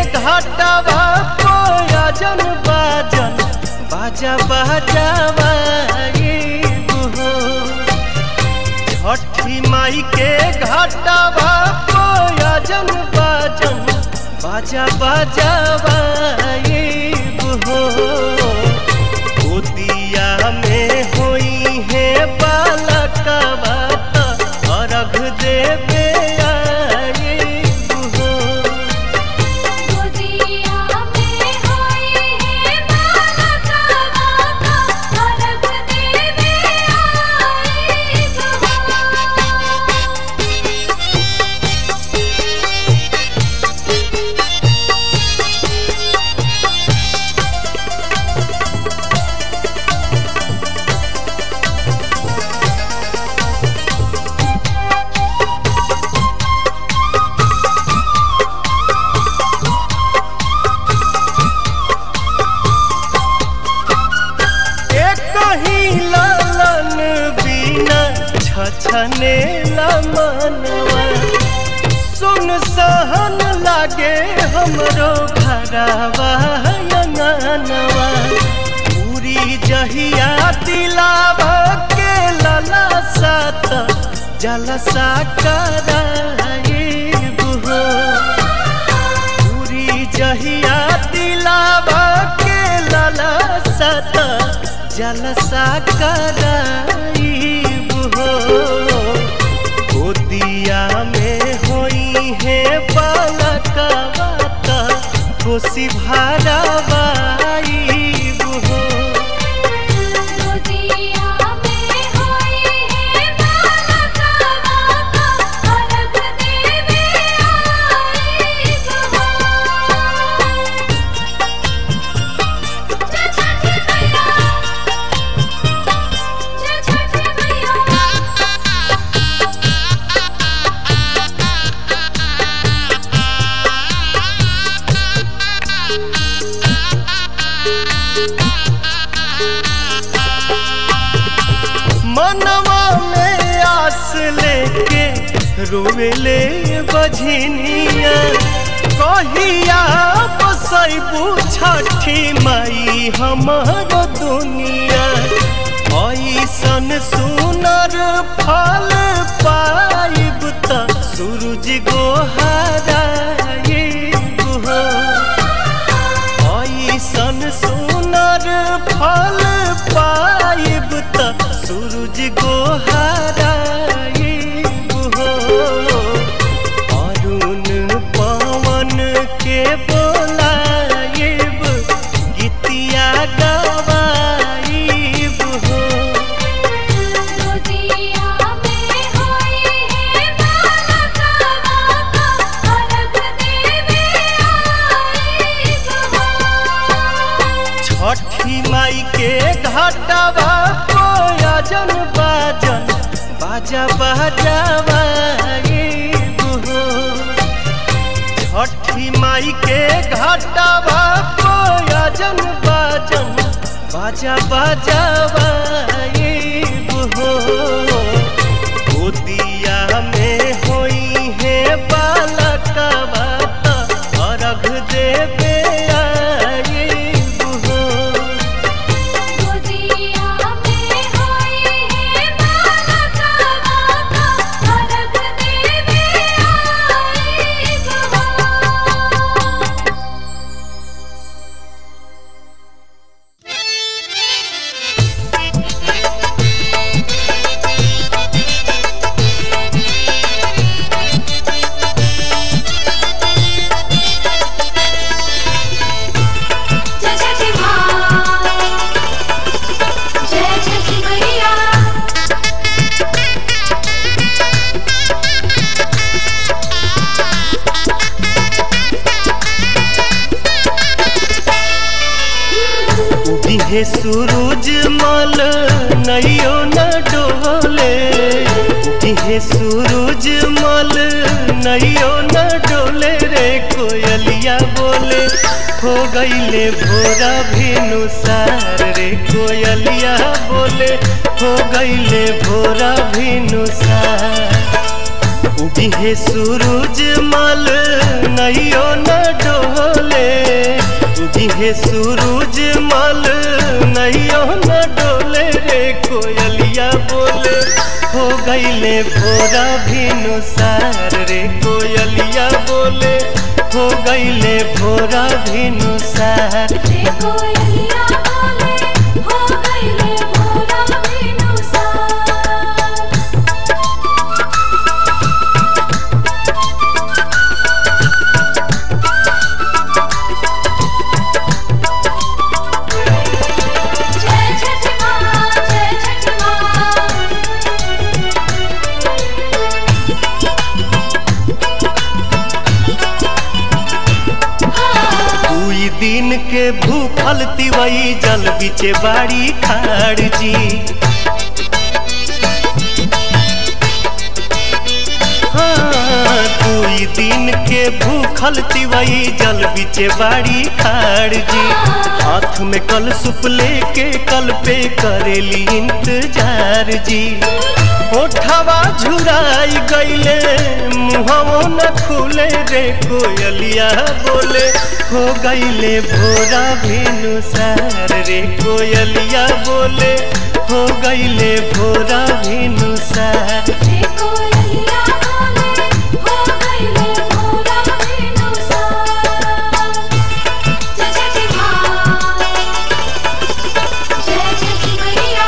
घाटवा कोयजन बाजन बाजा बाजावा हो छठी माई के घाटवा कोयजन बाजन बाजा बाजावा हो गोदिया में होई है बालकवा त अर्घ देवे आइब हो गोदिया में होई है बालका बाका अलग देवे आइब एक ही लालन बिना छछने मनवा सुन सहन लागे हमरो घरवा अंगनवा पूरी जहिया दिलावा के लला सात जलसा कराइब हो पूरी जहिया दिलावा के लाला सत जलसा कराइब हो गोदिया में होई है बालकवा त खुशी भरवाइब हो गोदिया में होई है बालका बाका अलग देवे आइब जय छठी मैया जय छठी मैया मनवा में आस लेके रोवेले बझनिया कहिया बसैबू छठी माई हमर दुनिया ऐसन सुनर फल पाइब त सूरज गोहाराइब हो ऐसन सुनर फल पाइब त सूरज गोहाराइब हो अरुण पवन के बोलाइब गीतिया गवाइब हो गोदिया में होई है बालका बाका अलग देवे आइब छठी माई के घाटवा कोयजन बाजन बाजा बाजावा हो छठी माई के घाटवा कोयजन बाजन बाजा बाजावा हो गोदिया में होई है बालकवा त अर्घ देवे आइब हो गोदिया में होई है बालका बाका अलग देवे आइब जय छठी माँ जय छठी मैया उगिहे सूरज मल नैयो न डोले उगिहे सूरज मल नैयो न डोले रे कोयलिया बोले हो गईले भोरा भिनुसार रे कोयलिया बोले हो गईले भोरा भिनुसार उगिहे सूरज मल नैयो न डोले हे सूरज मल नैयो न डोले रे कोयलिया बोले हो गईले भोरा भिनु सार रे कोयलिया बोले हो गईले भोरा भिनु सार रे कोयलिया बोले हो गईले भोरा बिनुसार जय छठ माँ जय छठ माँ दुई दिन के भूखल तिवई जल बिचे बाड़ी खाड़ जी हाँ, दुई दिन के भूखल तिवई जल बिचे बाड़ी खाड़ जी हाथ में कल सुप लेके कल पे करेली इंतजार जी ओठवा झुराई गईले मुहवो न खुले रे कोयलिया बोले हो गईले भोरा भेनु सार रे कोयलिया बोले हो गईले भोरा भेनु सार रे कोयलिया बोले हो गईले भोरा बिनुसार जय छठ माँ जय छठ मैया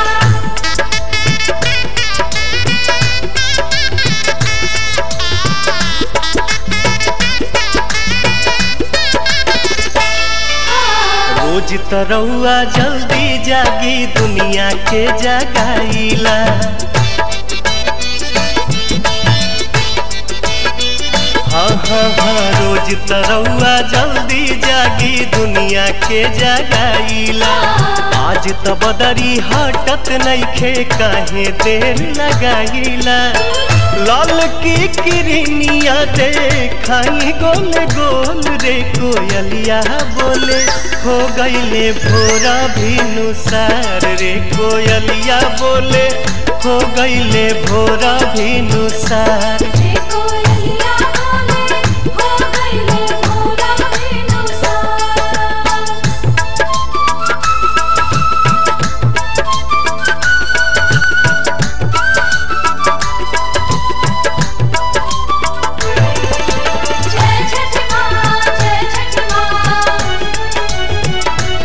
रोज तरौआ जल्दी जागी दुनिया के जगाईला हाँ हाँ हाँ रोज तरौआ जल्दी जागी दुनिया के जगाईला आज त बदरी हटत नइखे काहे देर लगाईला लाल की किरनिया देखाई गोल गोल रे कोयलिया बोले हो गईले भोरा भिनु सार रे कोयलिया बोले हो गईले भोरा भिनु सार रे कोयलिया बोले हो गईले भोरा बिनुसार जय छठ माँ जय छठ माँ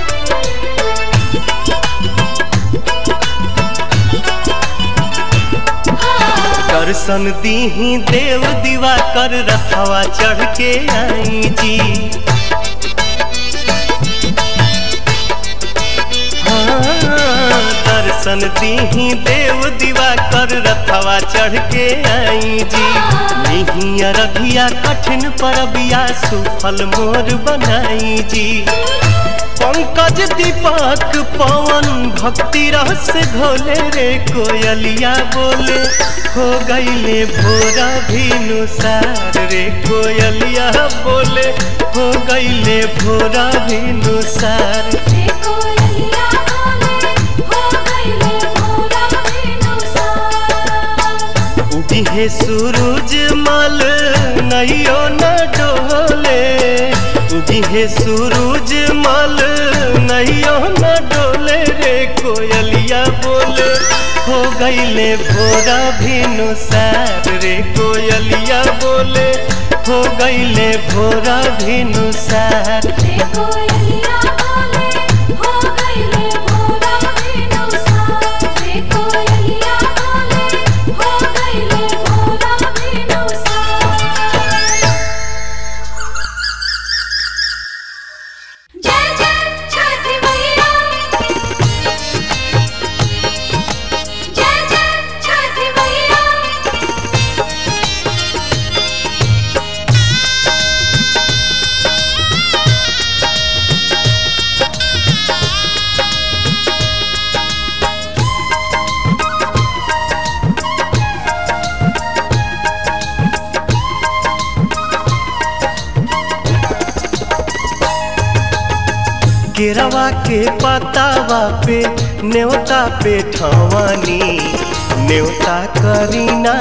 दर्शन दीही देव दीवा कर रथवा चढ़ के आई जी हाँ, दर्शन दीही देव दीवा कर रथवा चढ़ के आई जी नहीं अरबिया कठिन परबिया सुफल मोर बनाई जी पंकज दीपक पवन भक्ति रस घोले रे कोयलिया बोले हो गईले भोरा भिनु सार रे कोयलिया बोले हो गईले भोरा भिनु सार रे कोयलिया बोले हो गईले भोरा बिनुसार उगी है सूरज मल नैयो न डोले उगी है सूरज मल नैयो न डोले रे कोयलिया बोले हो गईले भोरा भिनु सार रे कोयलिया बोले हो गईले भोरा भिनु सार रे कोयलिया बोले हो गईले भोरा बिनुसार रे कोयलिया बोले हो गईले भोरा बिनुसार जय जय छठ मैया जय जय छठ मैया केरवा के पतावा पे न्योता पे ठवानी न्योता करीना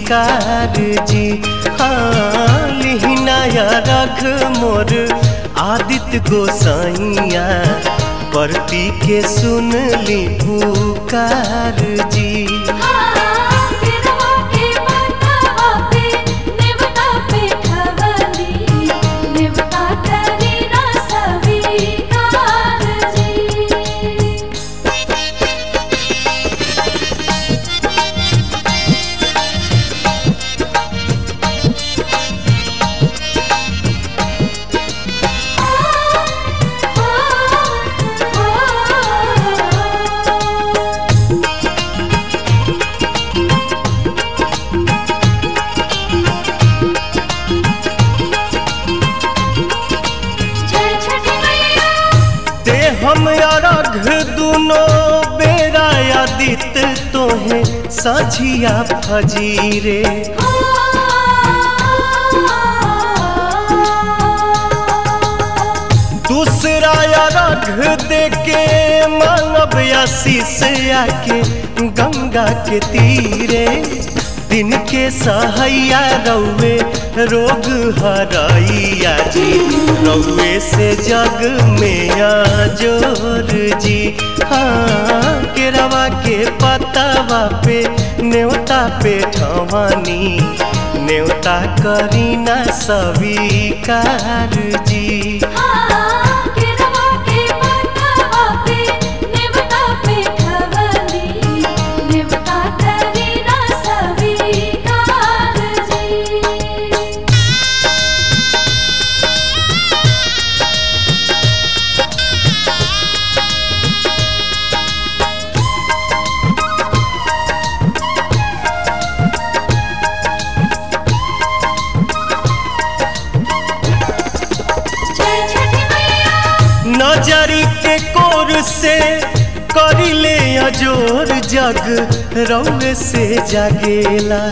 स्वीकार जी हाँ लिहिना या रख मोर आदित्य गोसाइया परती के सुन ली पुकार जी गिरवा के माथावा पे नेवता पे खवली नेवता करी ना स्वीकार जी जय छठी मैया ते हम अरघ दुनो बेरा आदित्य तोहे साझिया फजीरे दूसरा अरघ दे के मानव आशीष आके गंगा के तीरे दिन के सहैया रौवे रोग हरैया जी रौवे से जग में जोर जी हाँ केरवा के पतावा पे न्योता पे ठवानी न्योता करीना स्वीकार जी गिरवा के माथावा पे नेवता पे खवली नेवता करी ना स्वीकार जी जय छठी मैया नजरी के कोर से करिले अजोर जग रौवे से जागेला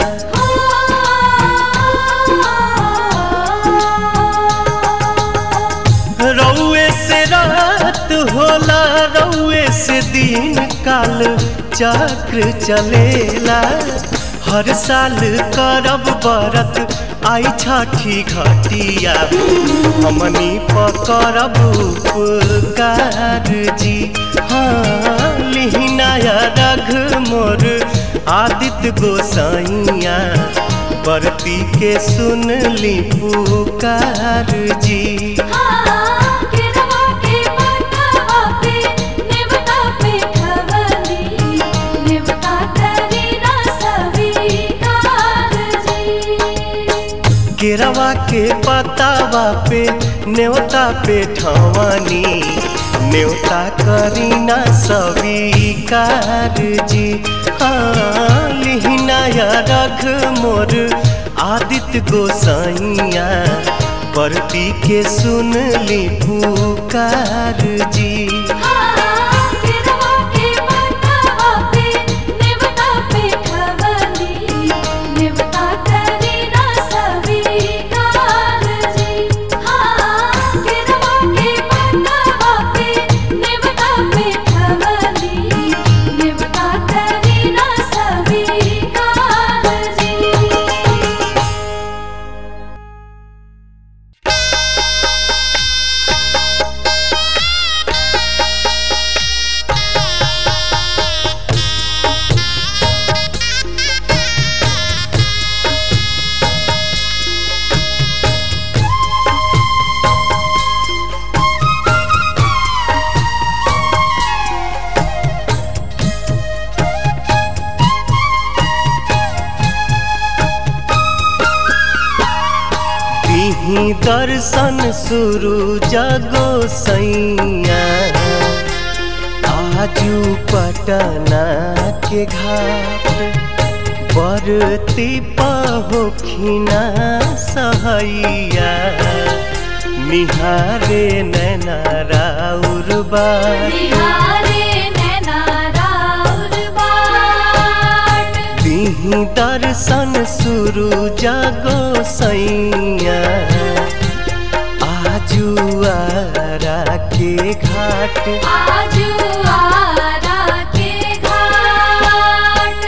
रौवे से रात होला रौवे से दिन काल चक्र चलेला हर साल करब बरत आई छठी घटिया हमनी पकड़ब उपकार जी हाँ लिहिनाया रघ मोर आदित्य गोसाइया बरती के सुन ली पुकार जी गिरवा के माथावा पे नेवता पे खवली नेवता करी ना स्वीकार जी केरवा के पतावा पे न्योता पे ठवानी न्योता करीना स्वीकार जी हाँ लिहिनाया रघ मोर आदित्य गोसाइया परती के सुन ली पुकार जी गिरवा के माथावा पे नेवता पे खवली नेवता करी ना स्वीकार जी गिरवा के माथावा पे नेवता पे खवली नेवता करी ना स्वीकार जी तिही दर्शन शुरू जगो सैया आजू पटना के घाट बरती पहोखिना सहैया निहारे नैना राउर बार बिहारे नैना राउर बाट तिही दर्शन शुरू जगो सैया आजू आरा के घाट आजू आरा के घाट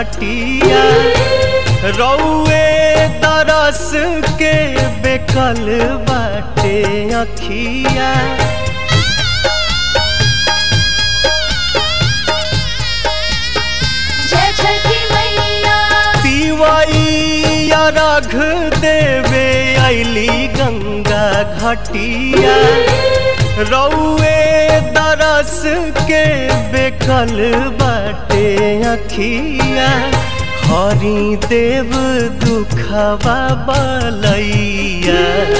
घटिया रौए दरस के बेकल बाटे अखिया जय छठी मैया तिवैया रघ देवे अली गंगा घटिया रौए दरस के बेकल बाटे अखिया हरि देव दुखवा बलैया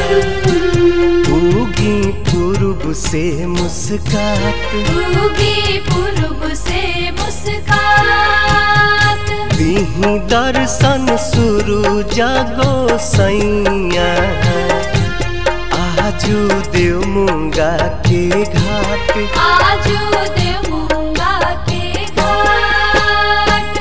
उगी पूर्व से मुस्कात उगी पूर्व से मुस्कात दीही दर्शन शुरू जागो सैया आजू देव मुंगा के घाट आजू देवूंगा के घाट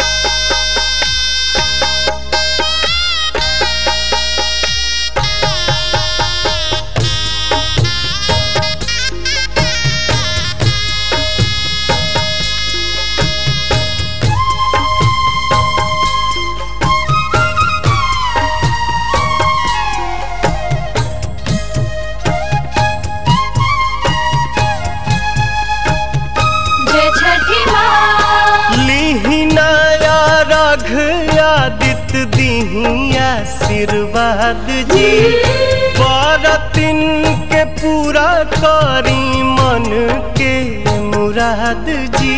जय छठी माँ लीही नया रघ आदित्य दीही आशीर्वाद जी बरतिन के पूरा करी मन के मुराद जी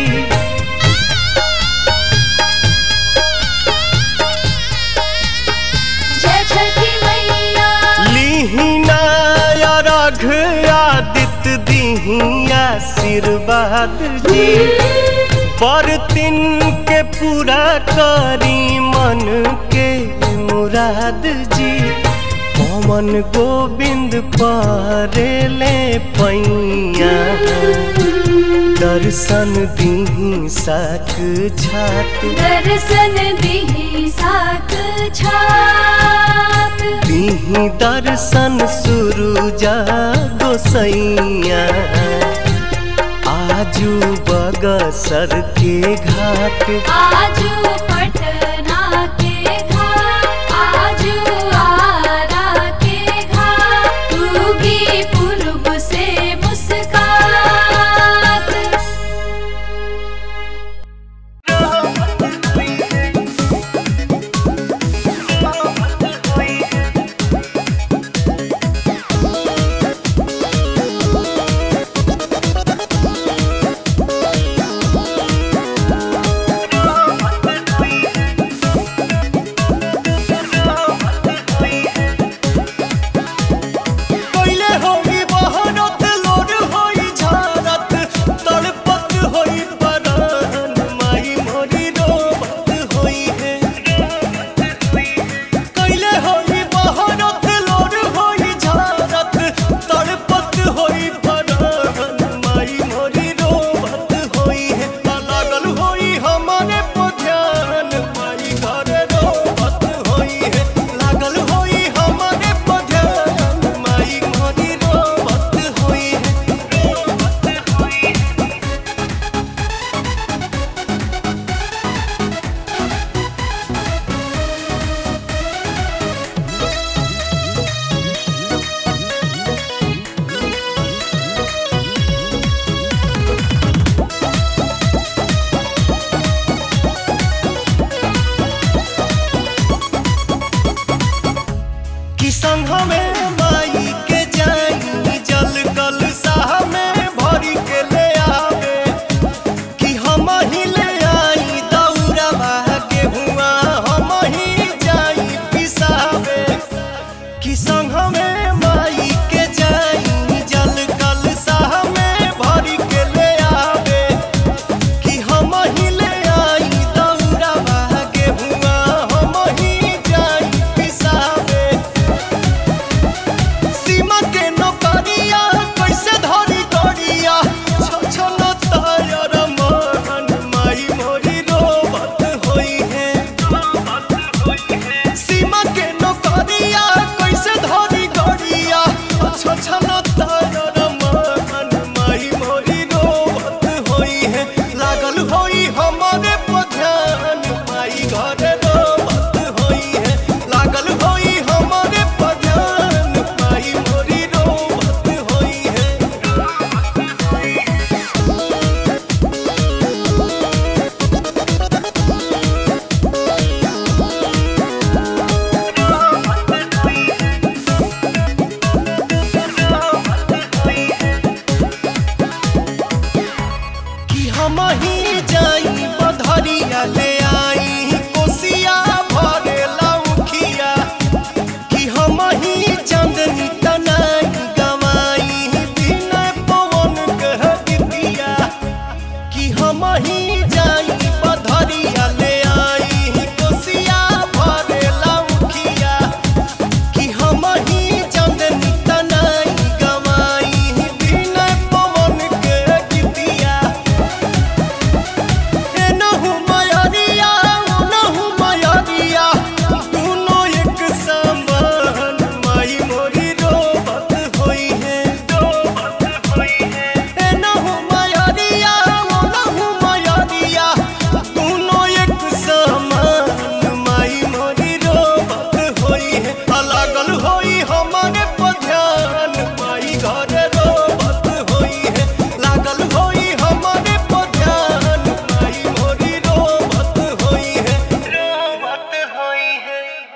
जय छठी मैया लीहिना या रघ आदित्य दीही आशीर्वाद जी पर तिन के पूरा करी मन के मुराद जी पवन गोविंद परेले पैया दर्शन दीही साक छात दर्शन दिही साक छात दीही दर्शन शुरू जा गोसैया आजू बगसर के घाट आजू पटना के घाट आजू आरा के घाट उगी पूर्व से मुस्कात Thank हम ही जाई बधरिया ले आई कोसिया भरे लौखिया कि हम ही चांदनी तनाई गवाई बिना पवन कह दिया कि हम ही जाई बधरिया ले आई कोसिया भरे लौखिया कि हम ही चांदनी तनाई गवाई बिना पवन कह दिया एनहु मयरिया ओनहु मयरिया दुनो एक समान माई मोरी रोबत होई है रोबत होई है एनहु मयरिया ओनहु मयरिया दुनो एक समान माई मोरी रोबत होई है लागल होई हमारे पध्यान माई घर रोबत होई है लागल होई हमारे पध्यान माई मोरी रोबत होई है रोबत होई है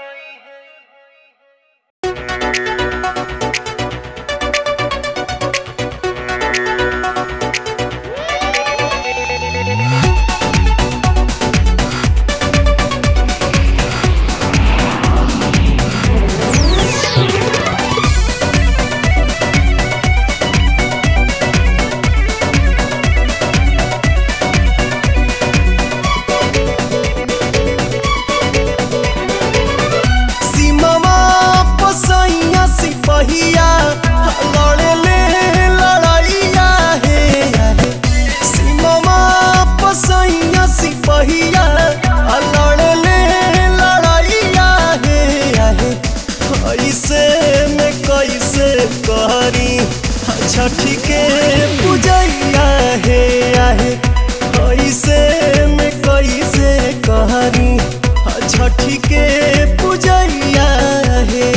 सीमावा पसैया सिपहिया लड़े ले लड़ैया हे हे सीमावा पसैया सिपहिया लड़े ले लड़ैया हे हे ऐसे में कैसे करी छठी के पूजैया हे आहे ऐसे में कैसे करी छठी के पूजैया हे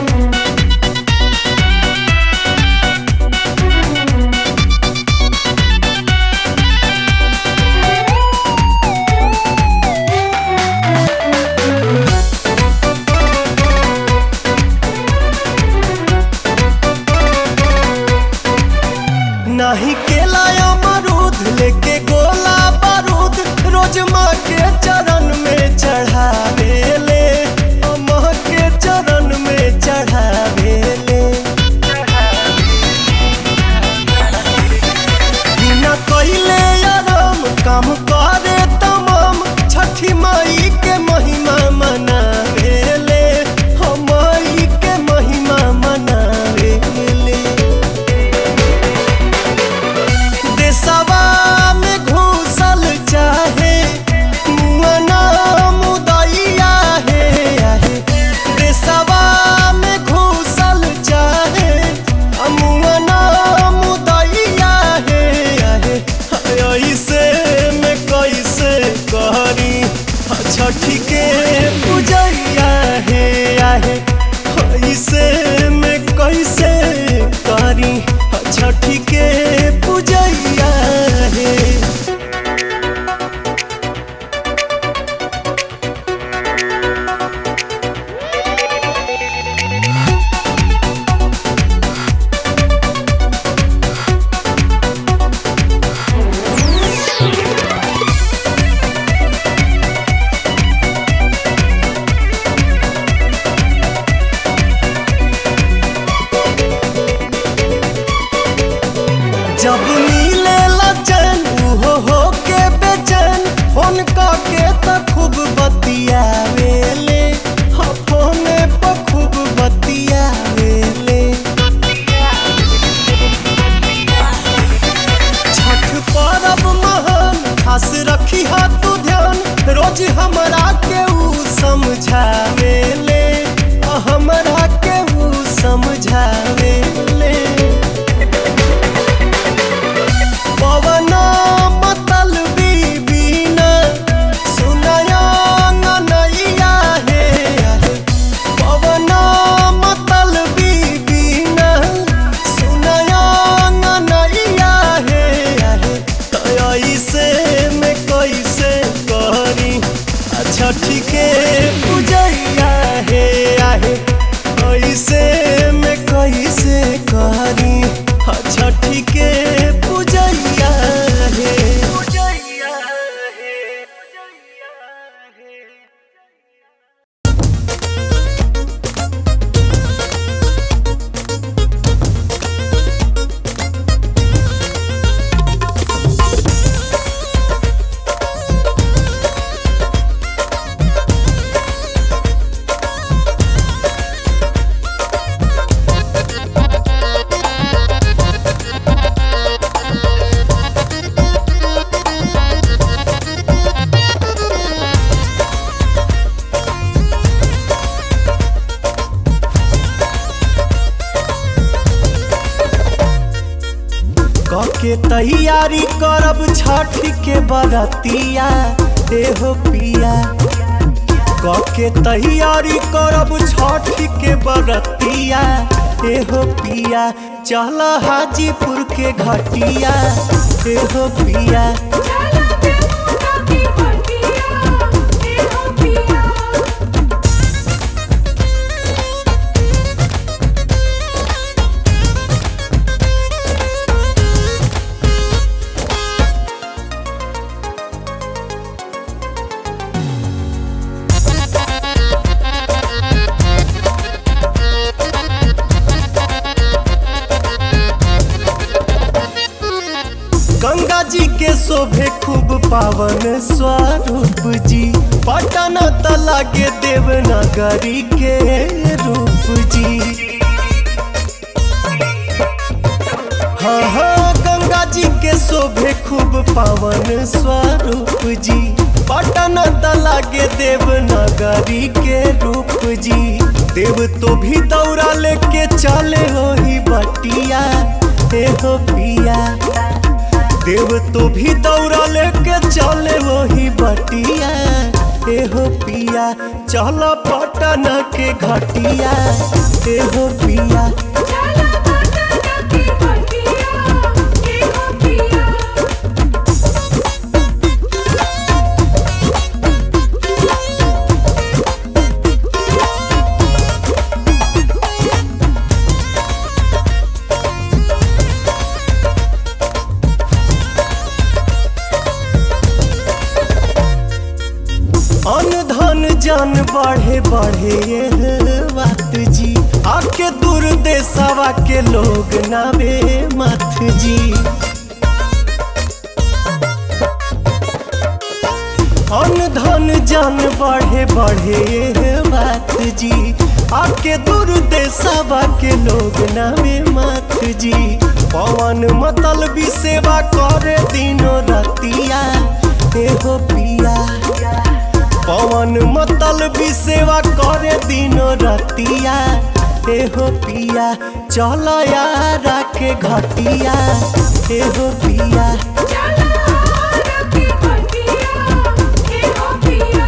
नाही केला अमरूद लेके गोला बारूद रोज माँ के चरण में चढ़ावे ले माँ के चरण में चढ़ावे ले बिना कइले आराम काम करे तमाम छठी माई के महिमा मनावे ले हम माई के महिमा मनावे ले देशवा में घुसल चाहे मुअना मुदैया हे आहे देशवा में घुसल चाहे मुअना मुदैया हे आहे ऐसे में कैसे करी छठी के पूजैया हे आहे ऐसे में कैसे करी छठी के पूजैया हे जब मिले लचन उहो हो के बेचैन फोन के त खूब बतियावेले हाँ फोन पर खूब बतियावेले छठ पर्व महान खास रखी हा तू ध्यान रोज हमरा के ऊ समझावेले आ हमरा के ऊ समझावेले पवना मतल बीबीना सुनया नैया हे आहे। पवना मतल बीबीना सुनया नैया हे आहे। त ऐसे में कैसे करी छठी के पूजैया तैयारी करब छठ के बरतिया एहो पिया के तैयारी करब छठ के बरतिया एहो पिया चल हाजीपुर के घटिया एहो पिया चला देवता की बटिया ए हो पिया गंगा जी के शोभे खूब पावन स्वरूप जी पटन तला के देवनगरी के रूप जी हाँ हाँ गंगा जी के शोभे खूब पावन स्वरूप जी पटन तला के देवनगरी के रूप जी देव तो भी दौड़ा लेके चले हो ही बटिया हे हो पिया देव तो भी दौड़ा लेके चले वही बटिया एहो पिया चल पटन के घटिया एहो पिया चला देवता की बटिया ए हो पिया अन धन जन बढ़े बढ़े ये बात जी आके दूर देशवा के लोग नावे मत जी अन धन जन बढ़े बढ़े ये बात जी आके दूर देशवा के लोग नावे मत जी पवन मतल भी सेवा करे दिनो रतिया एहो पिया पवन मतल भी सेवा करे दिनो रतिया एहो पिया चल यारा के घटिया एहो पिया चला देवता की बटिया ए हो पिया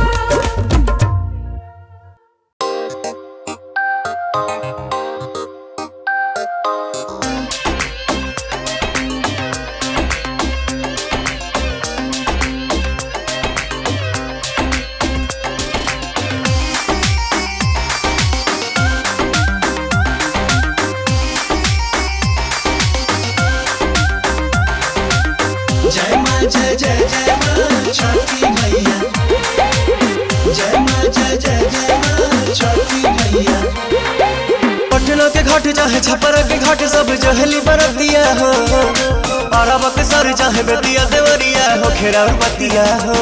जय माँ जय जय जय माँ छठी मैया जय माँ जय जय जय माँ छठी मैया पटना के घाट चाहे छपरा के घाट सब जहली बरतिया हो अरब के सर चाहे बेतिया देवरिया हो खेरा बतिया हो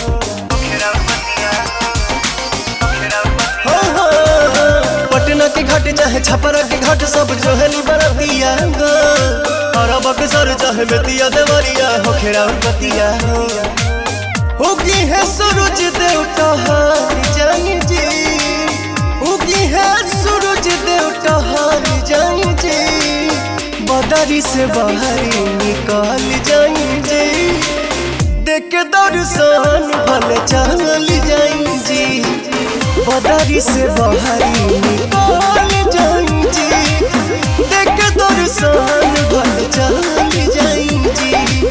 हो, हो, पटना के घाट चाहे छपरा के घाट सब जहली बरतिया हो अरब के सर चाहे बेतिया देवरिया हो खेरा बतिया हो होगी है सूरज देवता हार जाई जी उगी है सूरज देवता हार जाई जी बदरी से बाहर निकाल जाई जी देख के दर्शन भल चल जाई जी बदरी से बाहर निकाल जाई जी देख के दर्शन भल चल जाई जी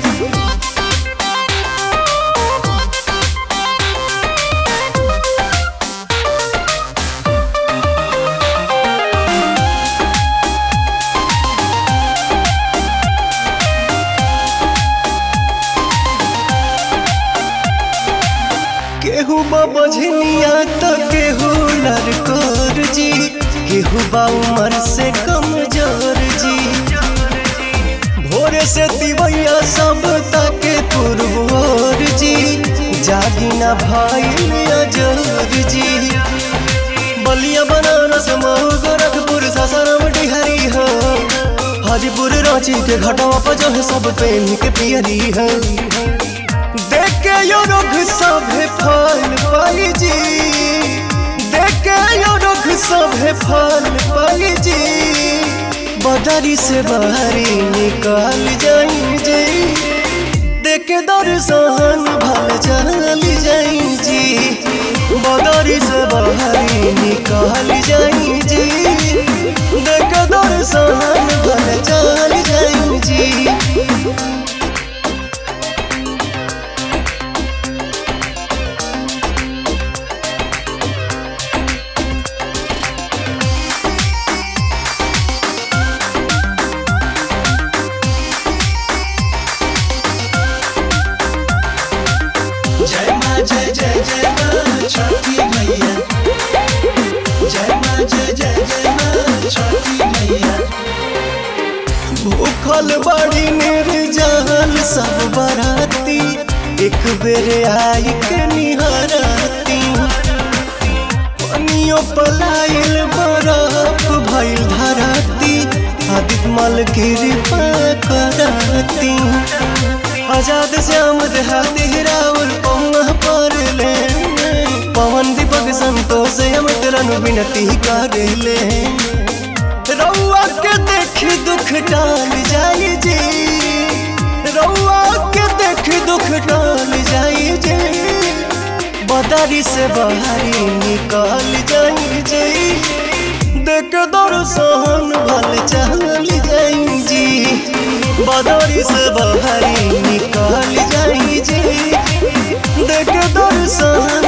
केहू बझनिया तो केहू लड़कोर जी केहू बा उमर से कमजोर जी भोरे से दिवैया सब तके पुरबोर जी जागी ना भाई अजोर जी बलिया बनारस मऊ गोरखपुर सासाराम डिहरी हो हाजीपुर रांची के घाटवा पर जो है सब प्रेम के पियरी है देखे यो रुख सभे फल पाई जी देखे यो रुख सभे फल पाई जी बदरी से बाहरी निकाल जाई जी देखे दर्शन भल चल जाई जी बदरी से बहरी निकल जाई जी देखे दर्शन भल चल जाई जी जय माँ जय जय जय माँ छठी मैया जय माँ जय जय जय माँ छठी मैया भूखल बड़ी निर्जल सब बराती एक बेर आई के निहराती पनियो पलाइल बरफ भइल धराती आदित मल कृपा कराती आजाद श्याम देहाती राउर पौना पर ले पवन दीपक संतोष अमित रनु विनती कर ले रउआ के देख दुख टाल जाई जी रउआ के देख दुख टाल जाई जी बदारी से बाहरी निकल जाई जी देख दर्शन भल चल जाई जी बदारी से बाहरी निकल जाई जी देख दर्शन